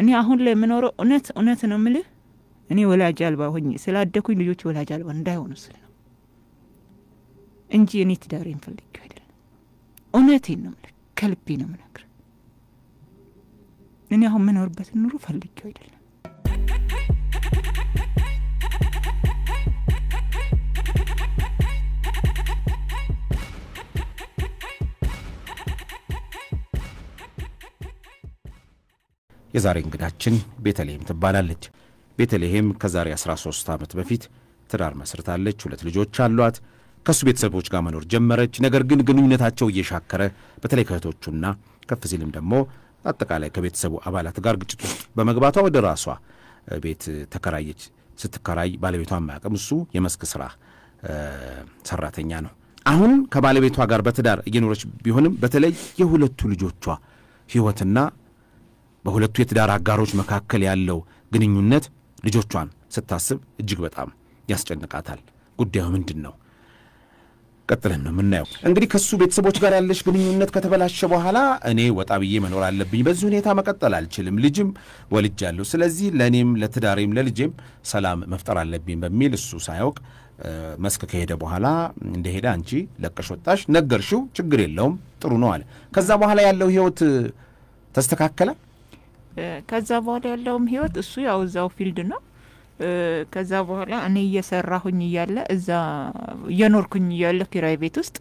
እኔ አሁን ላይ የምኖረው እውነት እውነት ነው ምልህ እኔ ወላጅ አልባ ሆኜ ስላደኩኝ ልጆች ወላጅ አልባ እንዳይሆኑ ስል ነው እንጂ እኔ ትዳሬን ፈልጌው አይደለም። እውነቴን ነው ምልህ፣ ከልቤ ነው ምነግር። እኔ አሁን የምኖርበትን ኑሮ ፈልጌው አይደለም። የዛሬ እንግዳችን ቤተልሔም ትባላለች። ቤተልሔም ከዛሬ 13 ዓመት በፊት ትዳር መስርታለች። ሁለት ልጆች አሏት። ከእሱ ቤተሰቦች ጋር መኖር ጀመረች። ነገር ግን ግንኙነታቸው እየሻከረ በተለይ ከእህቶቹና ከፍ ሲልም ደግሞ አጠቃላይ ከቤተሰቡ አባላት ጋር ግጭት ውስጥ በመግባቷ ወደ ራሷ ቤት ተከራየች። ስትከራይ ባለቤቷን ማያውቅም። እሱ የመስክ ስራ ሰራተኛ ነው። አሁን ከባለቤቷ ጋር በትዳር እየኖረች ቢሆንም በተለይ የሁለቱ ልጆቿ ሕይወትና በሁለቱ የትዳር አጋሮች መካከል ያለው ግንኙነት ልጆቿን ስታስብ እጅግ በጣም ያስጨንቃታል። ጉዳዩ ምንድን ነው? ቀጥለን ነው የምናየው። እንግዲህ ከሱ ቤተሰቦች ጋር ያለሽ ግንኙነት ከተበላሸ በኋላ እኔ ወጣ ብዬ መኖር አለብኝ፣ በዚህ ሁኔታ መቀጠል አልችልም፣ ልጅም ወልጃለሁ፣ ስለዚህ ለእኔም ለትዳሬም ለልጄም ሰላም መፍጠር አለብኝ በሚል እሱ ሳያውቅ መስክ ከሄደ በኋላ እንደሄደ አንቺ ለቀሽ ወጣሽ፣ ነገርሽው፣ ችግር የለውም ጥሩ ነው አለ። ከዛ በኋላ ያለው ህይወት ተስተካከለ። ከዛ በኋላ ያለውም ህይወት እሱ ያው እዛው ፊልድ ነው። ከዛ በኋላ እኔ እየሰራሁኝ እያለ እዛ እየኖርኩኝ እያለ ኪራይ ቤት ውስጥ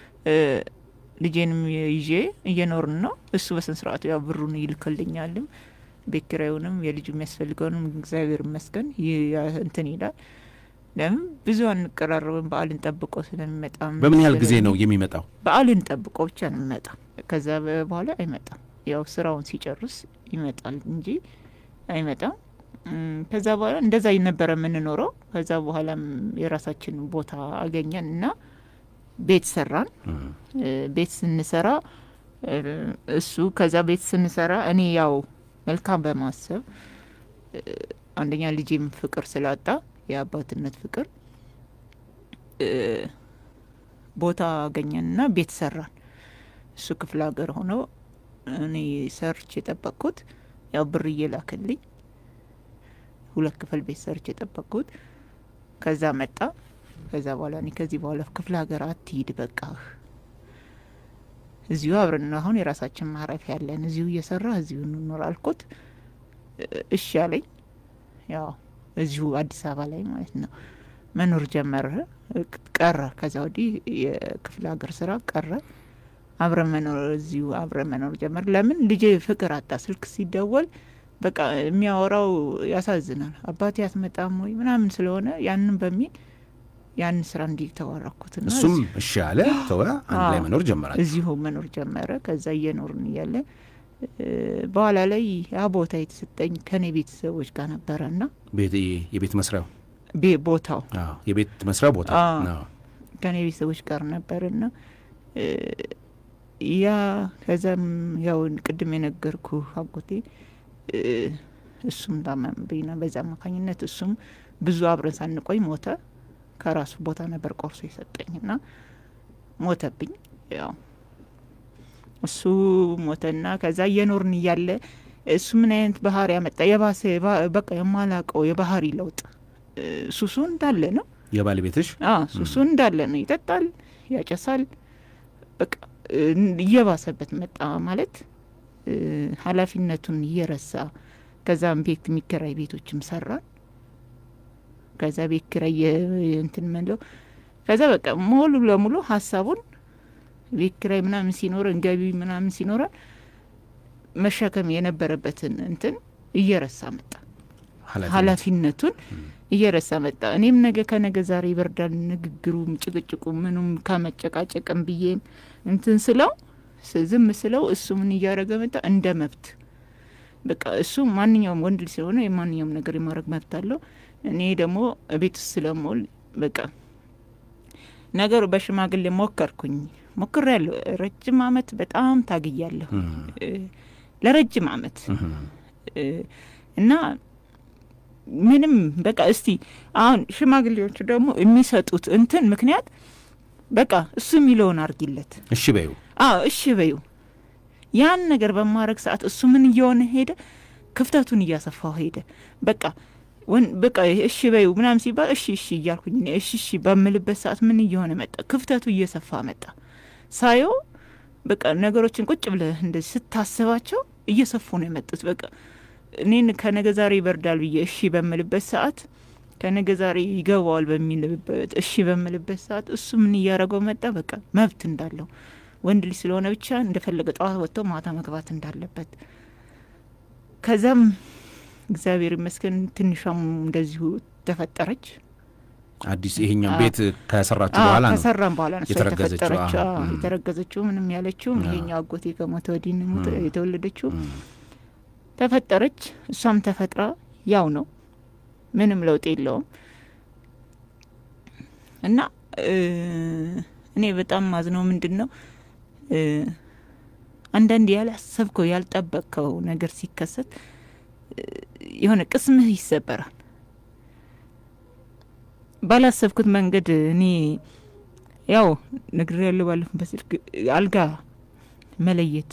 ልጄንም ይዤ እየኖርን ነው። እሱ በስነ ስርዓቱ ያው ብሩን ይልክልኛልም ቤት ኪራዩንም የልጁ የሚያስፈልገውንም እግዚአብሔር ይመስገን እንትን ይላል። ለምን ብዙ አንቀራረብም። በዓልን ጠብቆ ስለሚመጣ በምን ያህል ጊዜ ነው የሚመጣው? በዓልን ጠብቆ ብቻ ነው የሚመጣው። ከዛ በኋላ አይመጣም። ያው ስራውን ሲጨርስ ይመጣል እንጂ አይመጣም። ከዛ በኋላ እንደዛ ነበረ የምንኖረው። ከዛ በኋላም የራሳችን ቦታ አገኘን እና ቤት ሰራን። ቤት ስንሰራ እሱ ከዛ ቤት ስንሰራ እኔ ያው መልካም በማሰብ አንደኛ ልጄም ፍቅር ስላጣ የአባትነት ፍቅር ቦታ አገኘንና ቤት ሰራን። እሱ ክፍለ ሀገር ሆኖ እኔ ሰርች የጠበቅኩት ያው ብር እየላክልኝ ሁለት ክፍል ቤት ሰርች የጠበቅኩት ከዛ መጣ። ከዛ በኋላ እኔ ከዚህ በኋላ ክፍለ ሀገር አትሂድ፣ በቃ እዚሁ አብረን አሁን የራሳችን ማረፊያ ያለን እዚሁ እየሰራ እዚሁ እንኖር አልኩት። እሺ አለኝ። ያው እዚሁ አዲስ አበባ ላይ ማለት ነው መኖር ጀመረ። ቀረ ከዛ ወዲህ የክፍለ ሀገር ስራ ቀረ። አብረን መኖር እዚሁ አብረን መኖር ጀመር። ለምን ልጄ ፍቅር አጣ። ስልክ ሲደወል በቃ የሚያወራው ያሳዝናል። አባቴ አትመጣም ወይ ምናምን ስለሆነ ያንን በሚል ያንን ስራ እንዲህ ተዋረኩትና እሱም እሺ አለ፣ ተወ። አንድ ላይ መኖር ጀመራል። እዚሁ መኖር ጀመረ። ከዛ እየኖርን እያለ በኋላ ላይ ያ ቦታ የተሰጠኝ ከኔ ቤተሰቦች ጋር ነበረና የቤት መስሪያው ቦታው የቤት መስሪያው ቦታ ከኔ ቤተሰቦች ጋር ነበርና ያ ከዛም ያው ቅድም የነገርኩ አጎቴ እሱም ታመምብኝና በዛ አማካኝነት እሱም ብዙ አብረን ሳንቆይ ሞተ። ከራሱ ቦታ ነበር ቆርሶ የሰጠኝና ሞተብኝ። ያው እሱ ሞተና ከዛ እየኖርን እያለ እሱ ምን አይነት ባህሪ ያመጣ የባሰ በቃ የማላቀው የባህሪ ለውጥ ሱሱ እንዳለ ነው። የባለቤትሽ ሱሱ እንዳለ ነው። ይጠጣል፣ ያጨሳል። በቃ እየባሰበት መጣ ማለት ኃላፊነቱን እየረሳ ከዛም ቤት የሚከራይ ቤቶችም ሰራን። ከዛ ቤት ኪራይ እንትን ምንለው ከዛ በቃ ሙሉ ለሙሉ ሀሳቡን ቤት ኪራይ ምናምን ሲኖረን ገቢ ምናምን ሲኖረን መሸከም የነበረበትን እንትን እየረሳ መጣ። ኃላፊነቱን እየረሳ መጣ። እኔም ነገ ከነገ ዛሬ ይበርዳል ንግግሩም ጭቅጭቁ ምኑም ከመጨቃጨቅም ብዬም እንትን ስለው ዝም ስለው እሱ ምን እያደረገ መጣ እንደ መብት በቃ እሱ ማንኛውም ወንድ ስለሆነ የማንኛውም ነገር የማድረግ መብት አለው። እኔ ደግሞ ቤት ውስጥ ስለምውል በቃ ነገሩ በሽማግሌ ሞከርኩኝ ሞክር ያለሁ ረጅም አመት በጣም ታግያለሁ ለረጅም አመት እና ምንም በቃ እስቲ አሁን ሽማግሌዎቹ ደግሞ የሚሰጡት እንትን ምክንያት በቃ እሱ የሚለውን አርጊለት እሺ በዩ አዎ እሺ በዩ ያን ነገር በማድረግ ሰዓት እሱ ምን እየሆነ ሄደ ክፍተቱን እያሰፋው ሄደ። በቃ ወን በቃ እሺ በዩ ምናምን ሲባል እሺ እሺ እያልኩኝ እኔ እሺ እሺ በምልበት ሰዓት ምን እየሆነ መጣ? ክፍተቱ እየሰፋ መጣ። ሳየው በቃ ነገሮችን ቁጭ ብለህ እንደዚህ ስታስባቸው እየሰፉ ነው የመጡት። በቃ እኔን ከነገ ዛሬ ይበርዳል ብዬ እሺ በምልበት ሰዓት ከነገ ዛሬ ይገባዋል በሚልበት እሺ በምልበት ሰዓት እሱ ምን እያደረገው መጣ? በቃ መብት እንዳለው ወንድ ልጅ ስለሆነ ብቻ እንደፈለገ ጠዋት ወጥቶ ማታ መግባት እንዳለበት ከዛም እግዚአብሔር ይመስገን ትንሿም እንደዚሁ ተፈጠረች። አዲስ ይሄኛው ቤት ከሰራችሁ በኋላ ነው ከሰራም በኋላ ነው እሷ የተረገዘችው። የተፈጠረችው። አዎ። አዎ፣ እም። የተረገዘችው ምንም ያለችውም አዎ። ይሄኛው አጎቴ ከሞተ ወዲህ ነው የሞተ- እም። የተወለደችው እም። ተፈጠረች። እሷም ተፈጥራ ያው ነው፣ ምንም ለውጥ የለውም። እና እ እኔ በጣም ማዝነው ምንድን ነው እ አንዳንድ ያላሰብከው ያልጠበቅከው ነገር ሲከሰት እ የሆነ ቅስምህ ይሰበራል። ባላሰብኩት መንገድ እኔ ያው ነግሬ ያለው ባለፈው በስልክ አልጋ መለየት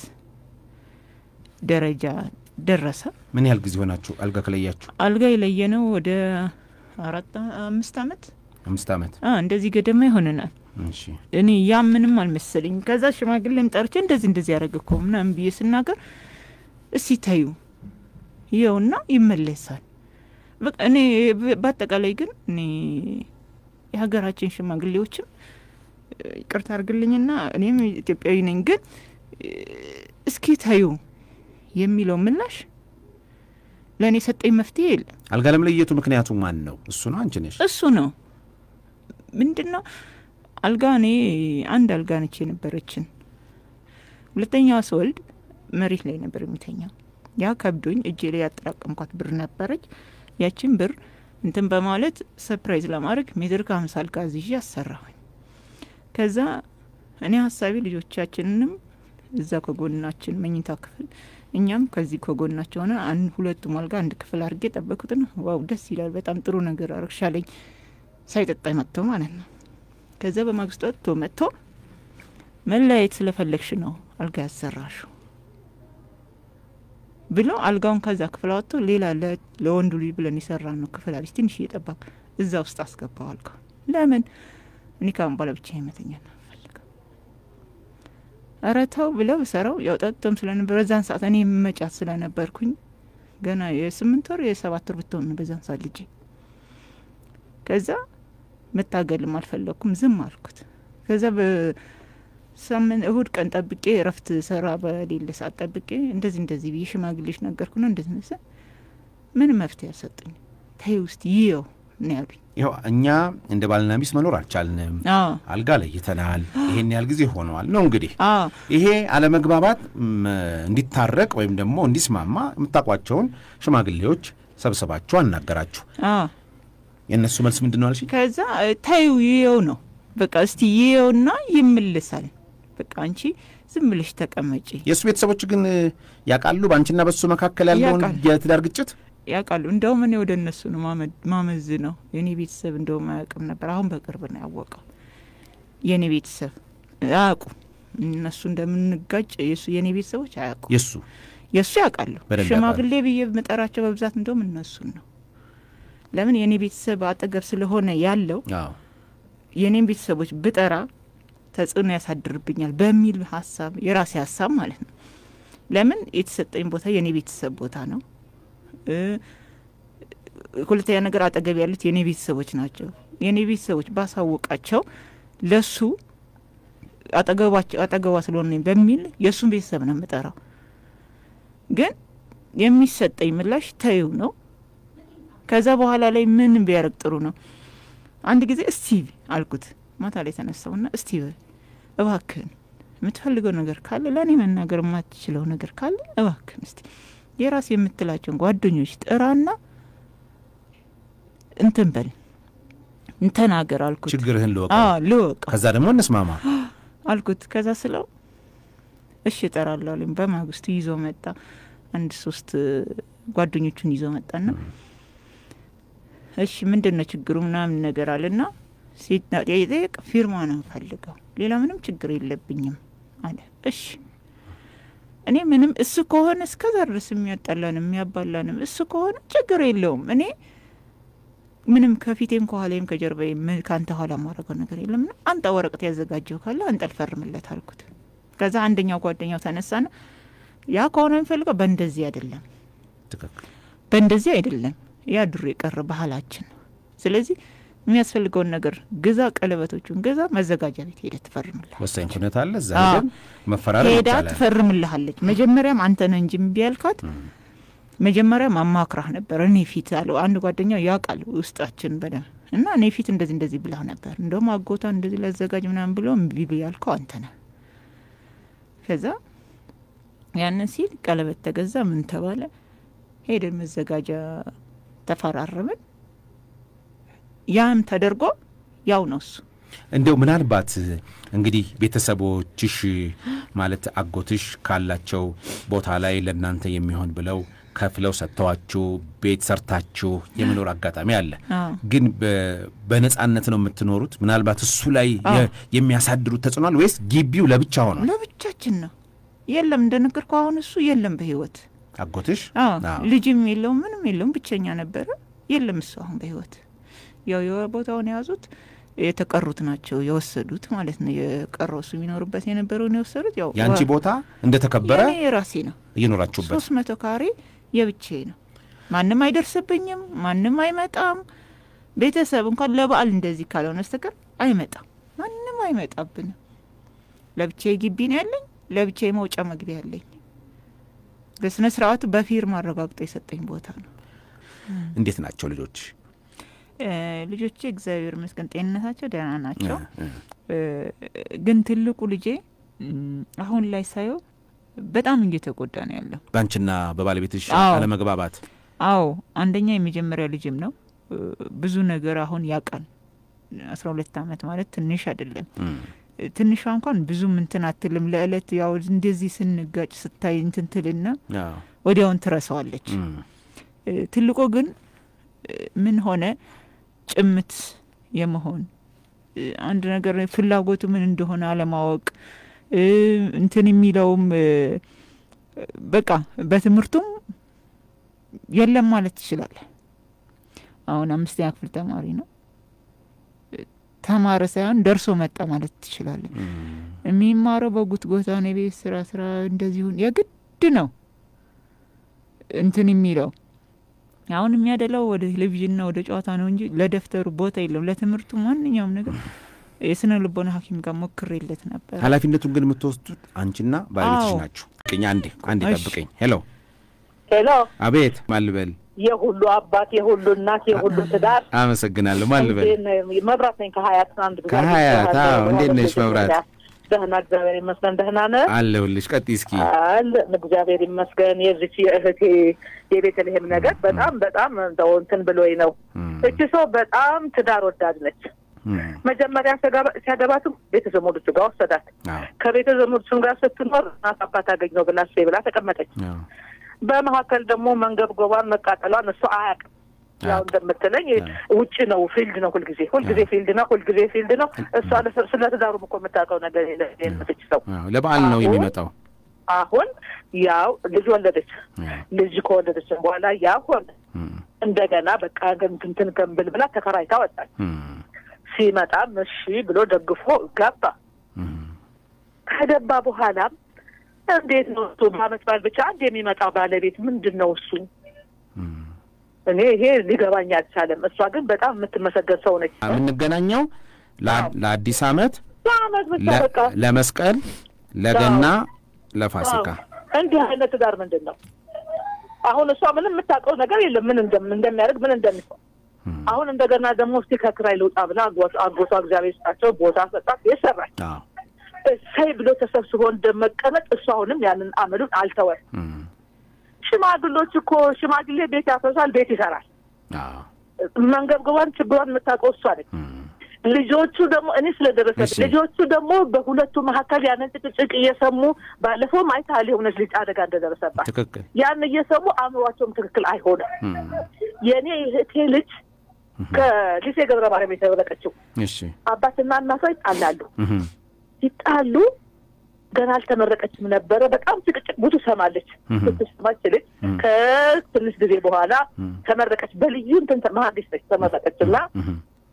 ደረጃ ደረሰ። ምን ያህል ጊዜ ሆናችሁ አልጋ ከለያችሁ? አልጋ የለየ ነው ወደ አራት አምስት አመት አምስት ዓመት። አ እንደዚህ ገደማ ይሆነናል። እሺ እኔ ያ ምንም አልመሰለኝ። ከዛ ሽማግሌም ጠርቼ እንደዚህ እንደዚህ ያደረገ እኮ ምናምን ብዬ ስናገር እስቲ ታዩ ይኸውና ይመለሳል። በቃ እኔ በ- በአጠቃላይ ግን እኔ የሀገራችን ሽማግሌዎችም እ፣ ይቅርታ አድርግልኝና እኔም ኢትዮጵያዊ ነኝ፣ ግን እ፣ እስኪ ታዩ የሚለው ምላሽ ለእኔ ሰጠኝ መፍትሄ የለም። አልጋ ለመለየቱ ምክንያቱ ማን ነው? እሱ ነው አንቺ ነሽ? እሱ ነው ምንድን ነው አልጋ እኔ አንድ አልጋ ነች የነበረችን። ሁለተኛዋ ስወልድ መሬት ላይ ነበር የሚተኛው። ያ ከብዶኝ እጄ ላይ ያጠራቀምኳት ብር ነበረች። ያችን ብር እንትን በማለት ሰፕራይዝ ለማድረግ ሜትር ከሀምሳ አልጋ አዝዤ አሰራሁኝ። ከዛ እኔ ሀሳቢ ልጆቻችንንም እዛ ከጎናችን መኝታ ክፍል እኛም ከዚህ ከጎናቸው ሆነ አንድ ሁለቱም አልጋ አንድ ክፍል አድርጌ ጠበኩትና ዋው ደስ ይላል፣ በጣም ጥሩ ነገር አርግሻለኝ ሳይጠጣ መጥቶ ማለት ነው። ከዛ በማግስቱ ወጥቶ መጥቶ መለያየት ስለፈለግሽ ነው አልጋ ያሰራሹ ብሎ አልጋውን ከዛ ክፍል አወጥቶ ሌላ ለ- ለወንዱ ልጅ ብለን የሰራ ነው ክፍል አለች ትንሽ እየጠባቅ እዛ ውስጥ አስገባው አልጋ። ለምን እኔ ካሁን በኋላ ብቻ መተኛ ነው ፈልገው ኧረ ተው ብለው ሰራው ያው ጠጥቶም ስለነበር በዛን ሰዓት እኔ መጫት ስለነበርኩኝ ገና የስምንት ወር የሰባት ወር ብትሆን ነው በዛን ሰዓት ልጄ ከዛ መታገልም አልፈለግኩም፣ ዝም አልኩት። ከዛ በሳምንት እሁድ ቀን ጠብቄ እረፍት ሰራ በሌለ ሰዓት ጠብቄ እንደዚህ እንደዚህ ብዬ ሽማግሌዎች ነገርኩና እንደዚህ ነሰ ምን መፍትሄ አልሰጡኝ። ተይ ውስጥ ይየው ነው ያሉኝ። ይኸው እኛ እንደ ባልና ሚስት መኖር አልቻልንም፣ አዎ አልጋ ለይተናል፣ ይሄን ያህል ጊዜ ሆነዋል ነው እንግዲህ አዎ ይሄ አለመግባባት ም፣ እንዲታረቅ ወይም ደግሞ እንዲስማማ የምታውቋቸውን ሽማግሌዎች ሰብስባችሁ አናገራችሁ። አዎ የእነሱ መልስ ምንድን ነው አልሽኝ? ከዛ ታዩ ይየው ነው በቃ እስቲ ይየውና ይመልሳል። በቃ አንቺ ዝም ብለሽ ተቀመጪ። የእሱ ቤተሰቦች ግን ያውቃሉ በአንቺና በሱ መካከል ያለውን ያውቃሉ። የትዳር ግጭት? ያውቃሉ። እንደውም እኔ ወደ እነሱ ነው ማመድ- ማመዝ ነው። የእኔ ቤተሰብ እንደውም አያውቅም ነበር። አሁን በቅርብ ነው ያወቀው። የእኔ ቤተሰብ አያውቁ እነሱ እንደምንጋጭ የሱ የእኔ ቤተሰቦች አያውቁ። የእሱ የእሱ ያውቃሉ። በደንብ ሽማግሌ ብዬ የምጠራቸው በብዛት እንደውም እነሱን ነው። ለምን የእኔ ቤተሰብ አጠገብ ስለሆነ ያለው አዎ የእኔም ቤተሰቦች ብጠራ ተጽዕኖ ያሳድርብኛል በሚል ሀሳብ የራሴ ሀሳብ ማለት ነው። ለምን የተሰጠኝ ቦታ የእኔ ቤተሰብ ቦታ ነው። እ ሁለተኛ ነገር አጠገብ ያሉት የእኔ ቤተሰቦች ናቸው። የእኔ ቤተሰቦች ባሳወቃቸው ለሱ አጠገባቸው አጠገቧ ስለሆነ በሚል የእሱን ቤተሰብ ነው የምጠራው። ግን የሚሰጠኝ ምላሽ ተይው ነው። ከዛ በኋላ ላይ ምን ቢያደርግ ጥሩ ነው? አንድ ጊዜ እስቲ አልኩት። ማታ ላይ ተነሳውና እስቲ በል እባክህን የምትፈልገው ነገር ካለ ለእኔ መናገር የማትችለው ነገር ካለ እባክህን እስቲ የራስ የምትላቸውን ጓደኞች ጥራና እንትን በል እንተናገር አልኩት። ችግርህን ልወቅ፣ አዎ ልወቀው ከዛ ደግሞ እንስማማ። አልኩት። ከዛ ስለው እሺ እጠራለሁ አለኝ። በማግስቱ ይዞ መጣ። አንድ ሶስት ጓደኞቹን ይዞ መጣና እሺ ምንድን ነው ችግሩ ምናምን ነገር አለና ሲጠየቅ ፊርማ ነው ፈልገው ሌላ ምንም ችግር የለብኝም አለ። እሺ እኔ ምንም እሱ ከሆነ እስከዛ ድረስ የሚያጣላንም የሚያባላንም እሱ ከሆነ ችግር የለውም። እኔ ምንም ከፊቴም ከኋላይም ከጀርባዬም ምን ከአንተ ኋላ ማድረገው ነገር የለም። ና አንጣ ወረቀት ያዘጋጀው ካለ አንጠ ልፈርምለት አልኩት። ከዛ አንደኛው ጓደኛው ተነሳና ያ ከሆነ የሚፈልገው በእንደዚህ አይደለም፣ ትክክል በእንደዚህ አይደለም፣ ያ ድሮ የቀረ ባህላችን ነው። ስለዚህ የሚያስፈልገውን ነገር ግዛ፣ ቀለበቶቹን ግዛ፣ መዘጋጃ ቤት ሄደ ትፈርምልሃል። ወሳኝ ኩነት አለ እዛ አዎ። ሄደን መፈራረም ሄዳ ይቻላል። ትፈርምልሃለች። መጀመሪያም አንተ ነህ እንጂ እምቢ ያልካት መጀመሪያም አማክራህ ነበር። እኔ ፊት አለው አንድ ጓደኛው ያውቃል ውስጣችን በደንብ እና እኔ ፊት እንደዚህ እንደዚህ ብላህ ነበር፣ እንደውም አጎቷ እንደዚህ ላዘጋጅ ምናምን ብሎ እምቢ ያልከው አንተ ነህ። ከዛ ያንን ሲል ቀለበት ተገዛ፣ ምን ተባለ፣ ሄደን መዘጋጃ ተፈራረምን። ያም ተደርጎ ያው ነው እሱ እንደው ምናልባት እንግዲህ ቤተሰቦችሽ ማለት አጎትሽ ካላቸው ቦታ ላይ ለእናንተ የሚሆን ብለው ከፍለው ሰጥተዋችሁ ቤት ሰርታችሁ የመኖር አጋጣሚ አለ። አዎ። ግን በ- በነጻነት ነው የምትኖሩት? ምናልባት እሱ ላይ የ- የሚያሳድሩት ተጽዕኗል ወይስ ግቢው ለብቻ ሆኗል? ለብቻችን ነው። የለም እንደነገርኩህ አሁን እሱ የለም በህይወት አጎትሽ አዎ አዎ። ልጅም የለውም ምንም የለውም ብቸኛ ነበረ። የለም እሱ አሁን በህይወት ያው የቦታውን የያዙት የተቀሩት ናቸው የወሰዱት ማለት ነው። የቀረው እሱ የሚኖርበት የነበረውን የወሰዱት ያው የአንቺ ቦታ እንደተከበረ የኔ የራሴ ነው። እየኖራችሁበት ሶስት መቶ ካሬ የብቻዬ ነው። ማንም አይደርስብኝም። ማንም አይመጣም። ቤተሰብ እንኳን ለበዓል እንደዚህ ካልሆነ በስተቀር አይመጣም። ማንም አይመጣብንም። ለብቻዬ ግቢ ነው ያለኝ። ለብቻዬ መውጫ መግቢያ ያለኝ በስነ ስርዓቱ በፊርማ አረጋግጦ የሰጠኝ ቦታ ነው። እንዴት ናቸው ልጆች? እ ልጆቼ እግዚአብሔር ይመስገን ጤንነታቸው ደህና ናቸው። እ- እ- እ ግን ትልቁ ልጄ እም፣ አሁን ላይ ሳየው በጣም እየተጎዳ ነው ያለው። በአንቺና በባለቤትሽ አዎ። አለመግባባት አዎ አንደኛ የመጀመሪያ ልጅም ነው። እ ብዙ ነገር አሁን ያውቃል። አስራ ሁለት አመት ማለት ትንሽ አይደለም። እም፣ እ ትንሿ እንኳን ብዙም እንትን አትልም። ለእለት ያው እንደዚህ ስንጋጭ ስታይ እንትን ትልና አዎ፣ ወዲያውን ትረሳዋለች። እም፣ እ ትልቁ ግን እ ምን ሆነ ጭምት የመሆን እ አንድ ነገር ፍላጎቱ ምን እንደሆነ አለማወቅ እ እንትን የሚለውም እ በቃ በትምህርቱም የለም ማለት ትችላለህ። አሁን አምስተኛ ክፍል ተማሪ ነው። እ ተማረ ሳይሆን ደርሶ መጣ ማለት ትችላለህ። እም፣ የሚማረው በጉትጎታ ነው። የቤት ስራ ስራ እንደዚሁን የግድ ነው እንትን የሚለው አሁን የሚያደላው ወደ ቴሌቪዥንና ወደ ጨዋታ ነው እንጂ ለደብተሩ ቦታ የለም። ለትምህርቱ ማንኛውም ነገር የስነ ልቦና ሐኪም ጋር ሞክሬለት ነበር። ኃላፊነቱን ግን የምትወስዱት አንቺና ባለቤትሽ አዎ። ናችሁ። ቅኝ አንዴ አንዴ እሺ። ጠብቀኝ። ሄሎ፣ ሄሎ አቤት። ማልበል የሁሉ አባት የሁሉ እናት የሁሉ ትዳር አመሰግናለሁ። ማልበል እንዴት ነህ? መብራት ነኝ ከሀያት አንድ ጊዜ ከሀያት፣ አግኝቼሃለሁ። አዎ። እንዴት ነሽ መብራት? ደህና እግዚአብሔር ይመስገን ደህና ነህ አለሁልሽ። ቀጥይ እስኪ። አለ እግዚአብሔር ይመስገን የዚች የእህቴ የቤተልሔም ነገር በጣም በጣም እንደው እንትን ብሎኝ ነው እም፣ እቺ ሰው በጣም ትዳር ወዳድ ነች እም፣ መጀመሪያ ሲያገባ- ሲያገባትም ቤተዘመዶቹ ጋር ወሰዳት አዎ፣ ከቤተዘመዶቹም ጋር ስትኖር እናት አባት አገኘው ብላ እሱ ብላ ተቀመጠች አዎ፣ በመካከል ደግሞ መንገብገቧን መቃጠሏን እሱ አያውቅም። ያው አያውቅም። እንደምትለኝ ውጭ ነው ፊልድ ነው ሁልጊዜ ሁልጊዜ ፊልድ ነው ሁልጊዜ ፊልድ ነው። እሷ ለስ- ስለ ትዳሩም እኮ የምታውቀው ነገር የለ የለች ሰው አዎ። ለበዓል ነው አሁን- የሚመጣው። አሁን ያው ልጅ ወለደች። አዎ፣ ልጅ ከወለደችን በኋላ ያ ሆነ እም፣ እንደገና በቃ እንትን ገንብል ብላ ተከራይታ ወጣች። እም፣ ሲመጣም እሺ ብሎ ደግፎ ገባ። እም፣ ከገባ በኋላም እንዴት ነው እሱ በአመት በዓል ብቻ አንድ የሚመጣ ባለቤት ምንድን ነው እሱ? እም። እኔ ይሄ ሊገባኝ አልቻለም። እሷ ግን በጣም የምትመሰገን ሰው ነች። የምንገናኘው ለ- ለአዲስ ዓመት፣ በአመት ብቻ ለ- በቃ ለመስቀል፣ ለገና፣ ለፋሲካ አዎ። እንዲህ አይነት ትዳር ምንድን ነው? አሁን እሷ ምንም የምታውቀው ነገር የለም ምን እንደም- እንደሚያደርግ ምን እንደሚሆን። እም፣ አሁን እንደገና ደግሞ እስቲ ከክራይ ልውጣ ብላ አጎቷ አጎቷ እግዚአብሔር ስጣቸው ቦታ ሰጣት የሰራች አዎ፣ እሰይ ብሎ ተሰብስቦ እንደመቀመጥ እሱ አሁንም ያንን አመሉን አልተወም። እም፣ ሽማግሎች እኮ ሽማግሌ ቤት ያፈርሳል፣ ቤት ይሰራል። አዎ፣ መንገብገቧን ችግሯን የምታውቀው እሷ ነች። እም፣ ልጆቹ ደግሞ እኔ ስለደረሰ እሺ። ልጆቹ ደግሞ በሁለቱ መካከል ያንን ጭቅጭቅ እየሰሙ ባለፈውም አይተሃል የሆነች ልጅ አደጋ እንደደረሰባት ትክክል። ያን እየሰሙ አእምሯቸውም ትክክል አይሆንም። እም፣ የእኔ እህቴ ልጅ ከሊሴ ገብረ ማርያም የተመረቀችው እሺ፣ አባትና እናቷ ይጣላሉ። እም፣ ሲጣሉ ገና አልተመረቀችም ነበረ። በጣም ጭቅጭቅ ብዙ ሰማለች። እህ። ስትሰማች ልጅ እህ። ከትንሽ ጊዜ በኋላ እህ። ተመረቀች። በልዩ እንትን ተ- መሀንዲስ ነች። ተመረቀች እና እህ።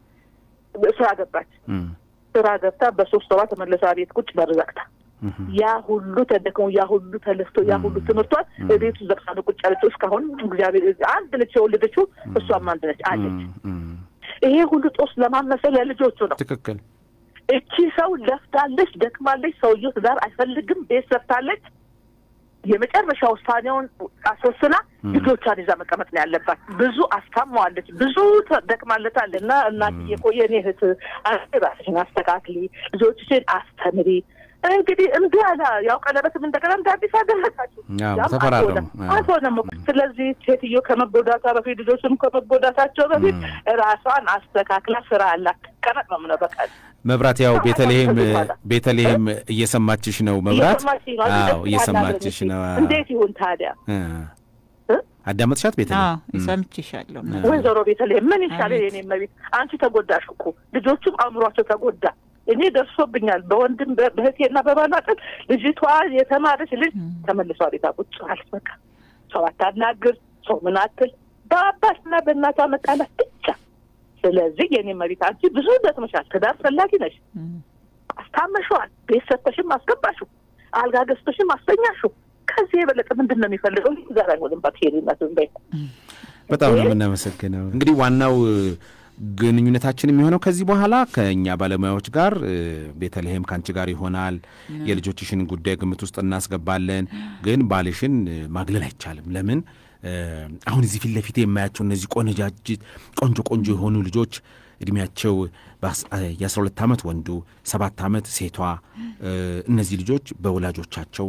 ስራ ገባች። እህ። ስራ ገብታ በሶስት ወሯ ተመለሳ ቤት ቁጭ በር ዘግታ እህ። ያ ሁሉ ተደክሞ ያ ሁሉ ተለፍቶ ያ ሁሉ ትምህርቷን ቤቱ ዘግታ ነው ቁጭ ያለችው። እስካሁን እግዚአብሔር አንድ ነች የወለደችው፣ እሷም አንድ ነች አለች። እህ። ይሄ ሁሉ ጦስ ለማመሰል ለልጆቹ ነው። ትክክል እቺ ሰው ለፍታለች፣ ደክማለች። ሰውየው ትዳር አይፈልግም፣ ቤት ሰርታለች። የመጨረሻ ውሳኔውን አስወስና ልጆቿን ይዛ መቀመጥ ነው ያለባት። ብዙ አስታማዋለች፣ ብዙ ተ- ደክማለታል እና እናትዬ እኮ የኔ እህት አንቺ ራስሽን አስተካክሊ፣ ልጆችሽን አስተምሪ። እንግዲህ እምቢ አለ። ያው ቀለበትም እንደገና እንደ አዲስ አደረጋችሁ። አዎ፣ ያም ተፈራረሙ። አልሆነም አዎ። አልሆነም እኮ። ስለዚህ ሴትዮ ከመጎዳቷ በፊት ልጆችም ከመጎዳታቸው በፊት ራሷን አስተካክላ ስራ አላት ቀመጥ ነው ምነው በቃ መብራት ያው አዎ፣ ቤተልሔም ከዚህ በኋላ። ቤተልሔም እየሰማችሽ ነው። መብራት እየሰማችኝ ነው። አዎ እንደዚህ እየሰማችሽ አናግረኝ ነው። እስኪ። እንዴት ይሁን ታዲያ? እ እ? አዳመጥሻት ቤተልሔም? አዎ ሰምቼሻለሁ። እ። ወይዘሮ ቤተልሔም ምን ይሻላል? አቤት። የኔ መቤት አንቺ ተጎዳሽ እኮ ልጆቹም አእምሯቸው ተጎዳ። እኔ ደርሶብኛል። በወንድም በ- በእህቴና በባላጥን ልጅቷ የተማረች ልጅ ተመልሷ ቤታ ቁጭ አለች። በቃ ሰው አታናግር፣ ሰው ምን አትል፣ በአባትና በእናቷ መጣላት ብቻ። ስለዚህ የኔ መቤት አንቺ ብዙ ደክመሻል። ትዳር ፈላጊ ነሽ። እም። አስታመሸዋል። ቤት ሰጥተሽም አስገባሽው፣ አልጋ ገዝተሽም አስተኛሽው። ከዚህ የበለጠ ምንድን ነው የሚፈልገው? ዛሬ አይሆንም። ባትሄድነት በይ በጣም ነው የምናመሰግነው። እንግዲህ ዋናው እ፣ ግንኙነታችን የሚሆነው ከዚህ በኋላ ከእኛ ባለሙያዎች ጋር እ፣ ቤተልሔም ከአንቺ ጋር ይሆናል። የልጆችሽን ጉዳይ ግምት ውስጥ እናስገባለን። ግን ባልሽን እ፣ ማግለል አይቻልም። ለምን እ፣ አሁን እዚህ ፊት ለፊት የማያቸው እነዚህ ቆነጃጅት ቆንጆ ቆንጆ የሆኑ ልጆች እድሜያቸው የአስራ ሁለት ዓመት ወንዱ ሰባት ዓመት ሴቷ እ፣ እነዚህ ልጆች በወላጆቻቸው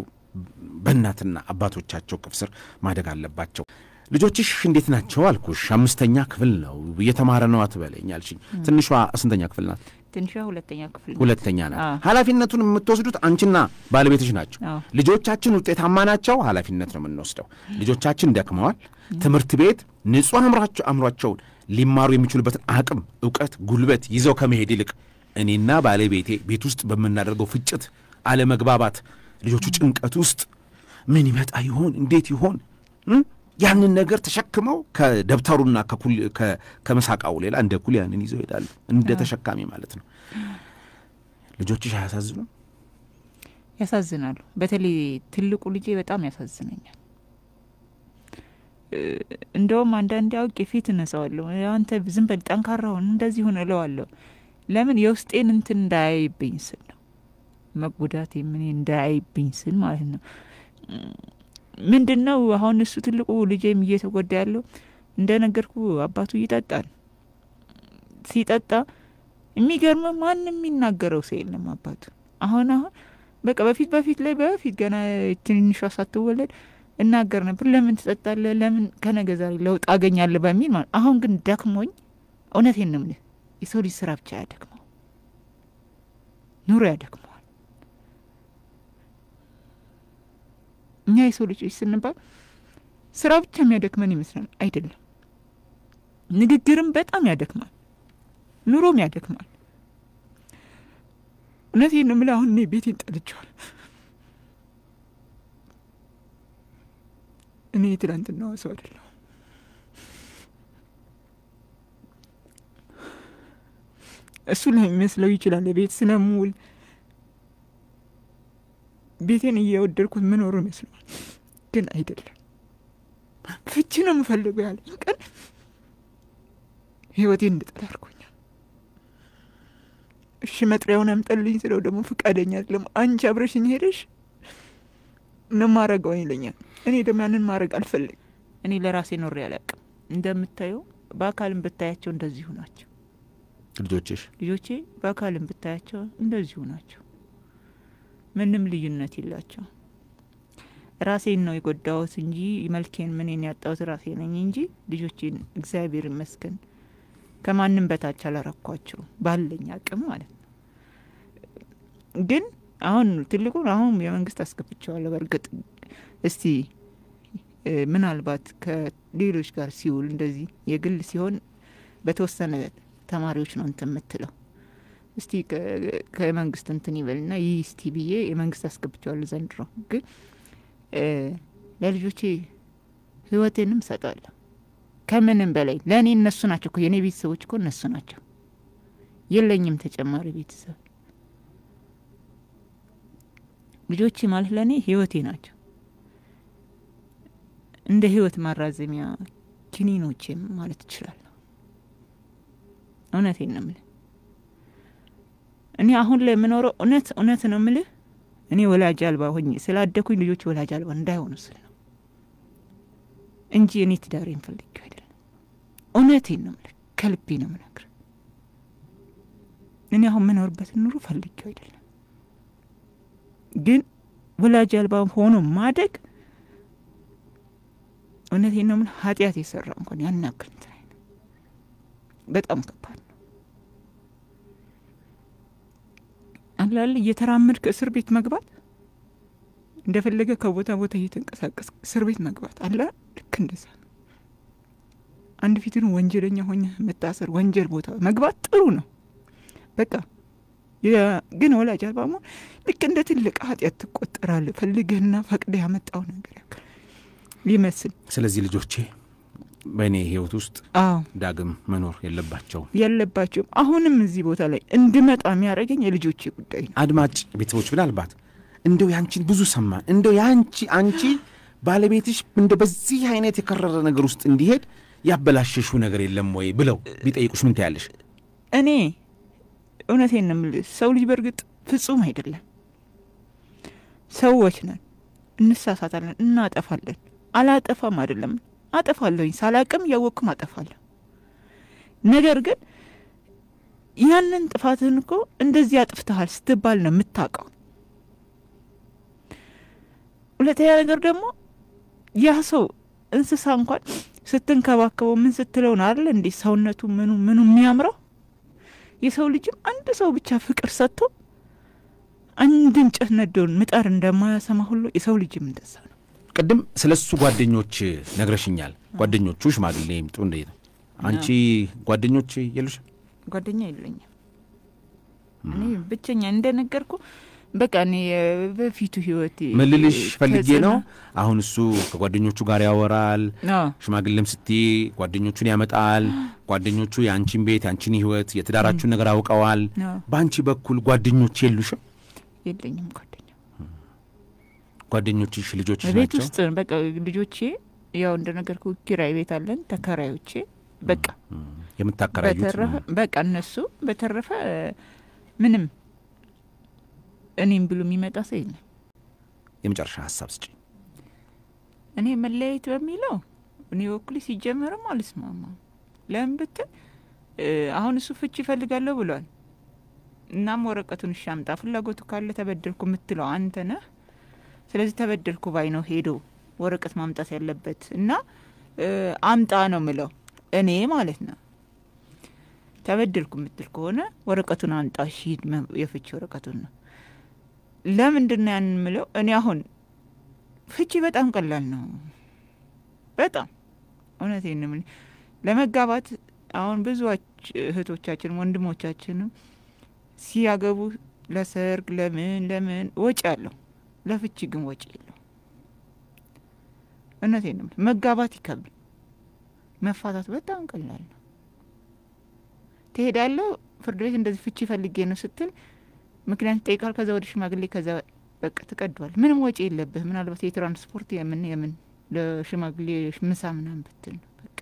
በእናትና አባቶቻቸው ቅፍ ስር ማደግ አለባቸው። ልጆችሽ እንዴት ናቸው አልኩሽ። አምስተኛ ክፍል ነው እየተማረ ነው አትበለኝ አልሽኝ። ትንሿ ስንተኛ ክፍል ናት? ትንሿ ሁለተኛ ክፍል ነው። ሁለተኛ ናት። አዎ። ኃላፊነቱን የምትወስዱት አንቺና ባለቤትሽ ናቸው። አዎ። ልጆቻችን ውጤታማ ናቸው፣ ኃላፊነት ነው የምንወስደው። ልጆቻችን ደክመዋል። ትምህርት ቤት ንጹሕ አእምሯቸው አእምሯቸውን ሊማሩ የሚችሉበትን አቅም፣ እውቀት፣ ጉልበት ይዘው ከመሄድ ይልቅ እኔና ባለቤቴ ቤት ውስጥ በምናደርገው ፍጭት፣ አለመግባባት፣ ልጆቹ ጭንቀት ውስጥ ምን ይመጣ ይሆን እንዴት ይሆን እም? ያንን ነገር ተሸክመው ከደብተሩና ከኩል- ከ- ከመሳቃው ሌላ እንደ ኩል ያንን ይዘው ይሄዳሉ። እንደ ተሸካሚ ማለት ነው። ልጆችሽ አያሳዝኑም? ያሳዝናሉ። በተለይ ትልቁ ልጄ በጣም ያሳዝነኛል። እ፣ እንደውም አንዳንዴ አውቄ ፊት እነሳዋለሁ። አንተ ዝም በል ጠንካራውን እንደዚህ ሆነ እለዋለሁ። ለምን የውስጤን እንትን እንዳያይብኝ ስል ነው መጎዳቴ ምን እንዳያይብኝ ስል ማለት ነው። ምንድን ነው አሁን እሱ ትልቁ ልጄም እየተጎዳ ያለው እንደነገርኩ አባቱ ይጠጣል። ሲጠጣ የሚገርም ማንም የሚናገረው ሰው የለም አባቱ አሁን አሁን በቃ በፊት በፊት ላይ በፊት ገና ትንሿ ሳትወለድ እናገር ነበር። ለምን ትጠጣለህ? ለምን ከነገ ዛሬ ለውጥ አገኛለሁ በሚል ማለት አሁን ግን ደክሞኝ፣ እውነቴን ነው የምልህ የሰው ልጅ ስራ ብቻ ያደክመው ኑሮ ያደክመዋል። እኛ የሰው ልጆች ስንባል ስራ ብቻ የሚያደክመን ይመስላል። አይደለም። ንግግርም በጣም ያደክማል፣ ኑሮም ያደክማል። እውነቴን ነው የምልህ አሁን እኔ ቤቴን ጠልቼዋለሁ። እኔ ትናንትና ሰው አይደለሁ። እሱ ለሚመስለው ይችላል ቤት ስለምውል ቤቴን እየወደድኩት ምኖሩ ይመስለዋል፣ ግን አይደለም። ፍቺ ነው የምፈልገው ያለኝ ቀን ህይወቴን እንድጠላ አድርጎኛል። እሺ መጥሪያውን አምጠልኝ ስለው ደግሞ ፈቃደኛ አይደለም። አንቺ አብረሽኝ ሄደሽ ነው ማረገው ይለኛል። እኔ ደግሞ ያንን ማድረግ አልፈልግም። እኔ ለራሴ ኖሬ አላውቅም። እንደምታየው በአካልም ብታያቸው እንደዚሁ ናቸው ልጆችሽ ልጆቼ። በአካልም ብታያቸው እንደዚሁ ናቸው። ምንም ልዩነት የላቸው። ራሴን ነው የጎዳሁት እንጂ መልኬን ምንን ያጣሁት ራሴ ነኝ እንጂ ልጆቼን እግዚአብሔር ይመስገን ከማንም በታች አላረኳቸው ባለኝ አቅም ማለት ነው። ግን አሁን ትልቁን አሁን የመንግስት አስገብቸዋለሁ። በእርግጥ እስቲ እ፣ ምናልባት ከሌሎች ጋር ሲውል እንደዚህ የግል ሲሆን በተወሰነ ተማሪዎች ነው እንትን የምትለው እስቲ ከ- ከመንግስት እንትን ይበልና ይህ እስቲ ብዬ የመንግስት አስገብቸዋለሁ ዘንድሮ ግን እ፣ ለልጆቼ ህይወቴንም እሰጣለሁ። ከምንም በላይ ለእኔ እነሱ ናቸው እኮ የእኔ ቤተሰቦች እኮ እነሱ ናቸው። የለኝም ተጨማሪ ቤተሰብ። ልጆቼ ማለት ለእኔ ህይወቴ ናቸው። እንደ ህይወት ማራዘሚያ ኪኒኖቼም ማለት እችላለሁ። እውነቴን ነው የምልህ። እኔ አሁን ላይ የምኖረው እውነት እውነት ነው የምልህ። እኔ ወላጅ አልባ ሆኜ ስላደኩኝ ልጆች ወላጅ አልባ እንዳይሆኑ ስል ነው እንጂ እኔ ትዳሬን ፈልጌው አይደለም። እውነቴን ነው የምልህ፣ ከልቤ ነው የምነግርህ። እኔ አሁን የምኖርበትን ኑሮ ፈልጌው አይደለም፣ ግን ወላጅ አልባ ሆኖ ማደግ እውነቴን ነው የምልህ፣ ኃጢአት የሰራ እንኳን ያን ያክል እንትን አይልም። በጣም ከባድ ነው። አላለ እየተራመድክ እስር ቤት መግባት እንደፈለገ ከቦታ ቦታ እየተንቀሳቀስ እስር ቤት መግባት አለ። ልክ እንደዛ ነው። አንድ ፊትን ወንጀለኛ ሆኘ መታሰር፣ ወንጀል ቦታ መግባት ጥሩ ነው። በቃ የ- ግን ወላጅ አልባ መሆን ልክ እንደ ትልቅ ኃጢአት ትቆጠራለህ። ፈልገህና ፈቅደ ያመጣው ነገር ያክል ሊመስል ስለዚህ ልጆቼ በእኔ ህይወት ውስጥ አዎ ዳግም መኖር የለባቸውም። የለባቸውም። አሁንም እዚህ ቦታ ላይ እንድመጣ የሚያደርገኝ የልጆቼ ጉዳይ ነው። አድማጭ ቤተሰቦች ምናልባት እንደው ያንቺን ብዙ ሰማን እንደው ያንቺ አንቺ ባለቤትሽ እንደ በዚህ አይነት የከረረ ነገር ውስጥ እንዲሄድ ያበላሸሹ ነገር የለም ወይ ብለው ቢጠይቁሽ ምን ትያለሽ? እኔ እውነቴን ነው የምልህ፣ ሰው ልጅ በእርግጥ ፍጹም አይደለም። ሰዎች ነን፣ እንሳሳታለን፣ እናጠፋለን። አላጠፋም አይደለም፣ አጠፋለሁኝ፣ ሳላቅም እያወቅኩም አጠፋለሁ። ነገር ግን ያንን ጥፋትህን እኮ እንደዚህ አጥፍተሃል ስትባል ነው የምታውቀው። ሁለተኛ ነገር ደግሞ ያ ሰው እንስሳ እንኳን ስትንከባከበው ምን ስትለው ነው አይደል እንዴ ሰውነቱ ምኑ ምኑ የሚያምረው የሰው ልጅም አንድ ሰው ብቻ ፍቅር ሰጥቶ አንድ እንጨት ነዶን ምጣር እንደማያሰማ ሁሉ የሰው ልጅም እንደዛ ነው። ቅድም ስለ እሱ ጓደኞች ነግረሽኛል። ጓደኞቹ ሽማግሌ ይምጡ እንዴት ነው? አንቺ ጓደኞች የሉሽ? ጓደኛ የለኝም እኔ ብቸኛ እንደነገርኩ በቃ እኔ በፊቱ ህይወቴ ምልልሽ ፈልጌ ነው። ተጽዕኖ- አሁን እሱ ከጓደኞቹ ጋር ያወራል። አዎ ሽማግሌም ስትይ ጓደኞቹን ያመጣል። ጓደኞቹ የአንቺን ቤት የአንቺን ህይወት የትዳራችሁን ነገር አውቀዋል። አዎ በአንቺ በኩል ጓደኞች የሉሽም? የለኝም ጓደኛ ጓደኞችሽ ልጆችሽ ቤት ናቸው? ውስጥ በቃ ልጆቼ ያው እንደነገርኩ ኪራይ ቤት አለን ተከራዮቼ በቃ የምታከራዩት በተረፈ በቃ እነሱ በተረፈ ምንም እኔም ብሎ የሚመጣ ሰው የለም። የመጨረሻ ሀሳብ ስጪ። እኔ መለያየት በሚለው እኔ በኩሌ ሲጀመርም አልስማማም። ለምን ብትል እ አሁን እሱ ፍቺ ይፈልጋለሁ ብሏል። እናም ወረቀቱን እሺ አምጣ፣ ፍላጎቱ ካለ ተበደልኩ የምትለው አንተ ነህ። ስለዚህ ተበደልኩ ባይ ነው ሄዶ ወረቀት ማምጣት ያለበት እና እ አምጣ ነው ምለው እኔ ማለት ነው። ተበደልኩ የምትል ከሆነ ወረቀቱን አምጣ፣ እሺ ሂድ፣ መ- የፍቺ ወረቀቱን ነው። ለምንድን ነው ያንን ምለው? እኔ አሁን ፍቺ በጣም ቀላል ነው። በጣም እውነቴን ነው የምልህ። ለመጋባት አሁን ብዙዎች እህቶቻችን ወንድሞቻችንም ሲያገቡ ለሰርግ ለምን ለምን ወጪ አለው፣ ለፍቺ ግን ወጪ የለው። እውነቴን ነው የምልህ። መጋባት ይከብዳል፣ መፋታት በጣም ቀላል ነው። ትሄዳለህ ፍርድ ቤት እንደዚህ ፍቺ ፈልጌ ነው ስትል ምክንያት ይጠይቃል። ከዛ ወደ ሽማግሌ ከዛ በቃ ትቀዷል። ምንም ወጪ የለብህ። ምናልባት የትራንስፖርት የምን የምን ለሽማግሌ ምሳ ምናምን ብትል ነው በቃ።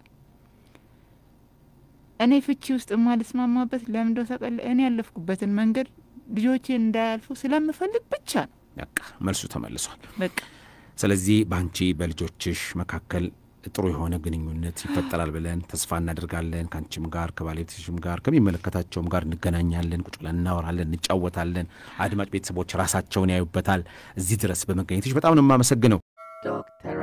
እኔ ፍቺ ውስጥ የማልስማማበት ለምንደው ታውቃለህ? እኔ ያለፍኩበትን መንገድ ልጆቼ እንዳያልፉ ስለምፈልግ ብቻ ነው በቃ መልሱ ተመልሷል። በቃ። ስለዚህ በአንቺ በልጆችሽ መካከል ጥሩ የሆነ ግንኙነት ይፈጠራል ብለን ተስፋ እናደርጋለን። ከአንቺም ጋር ከባለቤትሽም ጋር ከሚመለከታቸውም ጋር እንገናኛለን፣ ቁጭ ብለን እናወራለን፣ እንጫወታለን። አድማጭ ቤተሰቦች ራሳቸውን ያዩበታል። እዚህ ድረስ በመገኘትሽ በጣም ነው የማመሰግነው። Doctor